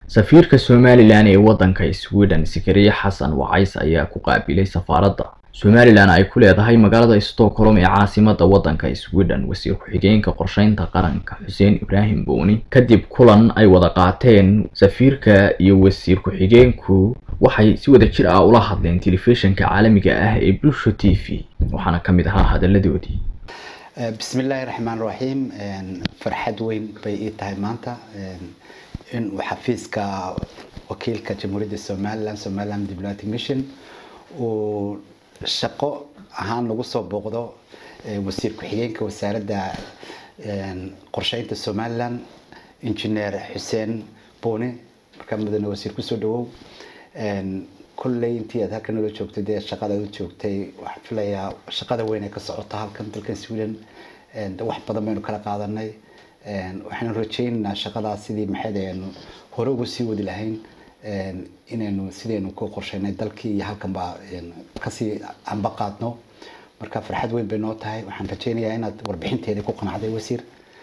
safiirka somalilan ee waddanka sweden sikariye xasan wacays ayaa ku qaabilay safaaradda somalilan ay ku leedahay magaalada stockholm ee caasimada waddanka sweden wasiir ku-xigeenka qorsheynta qaranka xuseen ibraahim booni kadib kulan ay wada qaateen safiirka iyo wasiir ku-xigeenku waxay si wada jir ah ula hadleen telefishinka caalamiga ah ee bulsho t v waxaana ka mid ahaa hadaladoodii bismi illaahi raxmaan raxiim farxad weyn bay ii tahay maanta in uu xafiiska wakiilka jamhuuriyadda somaliland somaliland diplomatic mission uu shaqo ahaan lagu soo booqdo wasiir ku-xigeenka wasaaradda qorsheynta somaliland engineer xuseen boone markaa mudane wasiir kusoo dhawow kolley intii aad halkan nala joogtay dee shaqada u joogtay waxaan filayaa shaqada weyn ee ka socota halkan dalkan sweden wax badan baynu kala qaadanay waxaanu rajaynaynaa shaqadaas sidii maxayd aynu hore ugu sii wadi lahayn inaynu sidaynu ku qorsheynay dalkii iyo halkanba kasii anba qaadno marka farxad weyn bay noo tahay waxaan rajaynayaa inaad warbixinteedii ku qanacday wasiir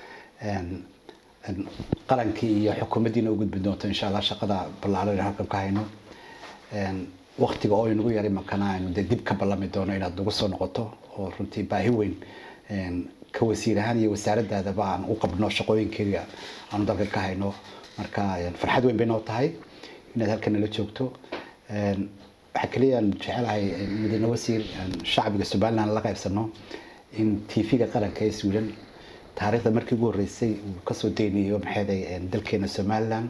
qarankii iyo xukuumaddiina u gudbi doonto insha allah shaqada ballaaran halkan ka hayno waktiga oo inagu yaray makana aynu dee dib ka ballami doono inaad nagu soo noqoto oo runtii baahi weyn ka wasiir ahaan iyo wasaaradaadaba aan u qabno shaqooyinkeeda aanu dalka ka hayno marka farxad weyn bay noo tahay inaad halkan nala joogto waxaa keliya aan jecelahay mudane wasiir shacbiga somaliland la qaybsano in tv-ga qaranka ee sweden taariikhda markii ugu horreysay uu kasoo deynayo maxayday dalkeena somaliland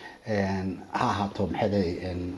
ha ahaato maxayday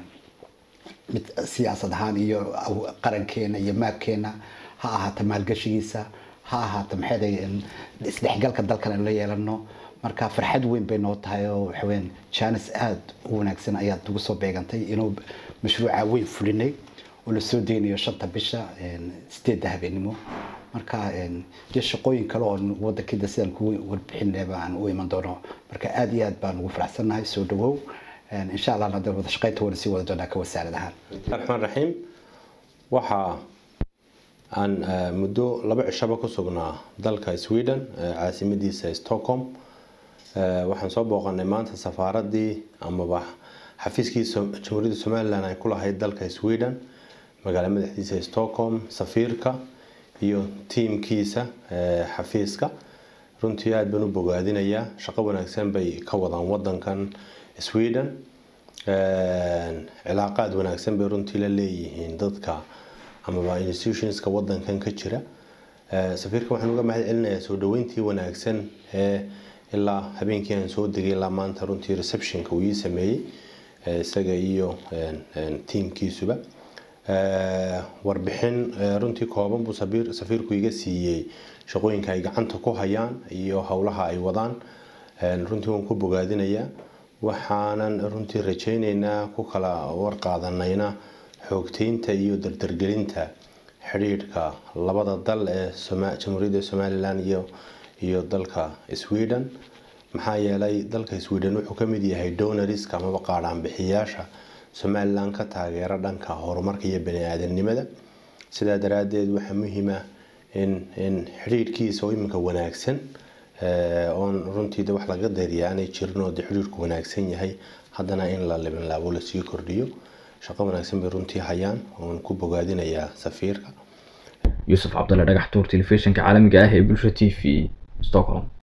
mid siyaasad ahaan iyo qarankeena iyo maabkeena ha ahaato maalgashigiisa ha ahaato maxayday isdhexgalka dalkan aynu la yeelano marka farxad weyn bay noo tahay oo waxaweyaan janis aada u wanaagsan ayaad ugu soo beegantay inuu mashruuca weyn fulinay oo lasoo deynayo shanta bisha sideedda habeenimo marka dee shaqooyin kale oo wadankida sidaan kugu warbixinaba aan u iman doono marka aada iyo aad baan ugu faraxsannahay soo dhawow insha allah hadda wada shaqaynta wana sii wada doonaa ka wasaarad ahaan raxmaan raxiim waxa aan muddo laba cishaba ku sugnaa dalka sweden caasimadiisa stockholm waxaan soo booqanay maanta safaaradii amaba xafiiskii jamhuuriyadda somalilan ay ku lahayd dalka sweden magaala madaxdiisa stockholm safiirka iyo tiimkiisa xafiiska runtii aada baan u bogaadinayaa shaqo wanaagsan bay ka wadaan wadankan sweden cilaaqaad wanaagsan bay runtii la leeyihiin dadka amaba institutionska wadankan ka jira safiirka waxaan uga mahad celinayaa soo dhaweyntii wanaagsan ee ilaa habeenkii aan soo degay ilaa maanta runtii receptionka uu ii sameeyey isaga iyo tiimkiisuba warbixin runtii kooban buu safiirku iga siiyey shaqooyinka ay gacanta ku hayaan iyo howlaha ay wadaan runtii waan ku bogaadinayaa waxaanan runtii rajayneynaa ku kala warqaadanayna xoogteynta iyo dardargelinta xidhiidhka labada dal ee jamhuuriyadda somalilan iyo iyo dalka sweden maxaa yeelay dalka sweden wuxuu ka mid yahay donoriska amaba qaadhaanbixiyaasha somalilan ka taageera dhanka horumarka iyo bani-aadamnimada sidaa daraaddeed waxaa muhiima in in xidhiidhkiisa oo iminka wanaagsan oon runtii de wax laga dayriya aanay jirin oo de xidhiidhku wanaagsan yahay haddana in la libinlaabo lasii kordhiyo shaqo wanaagsan bay runtii hayaan oon ku bogaadinayaa safiirka yuusuf cabdalle dhagax tuur telefishinka caalamiga ah ee bulsho t v stockholm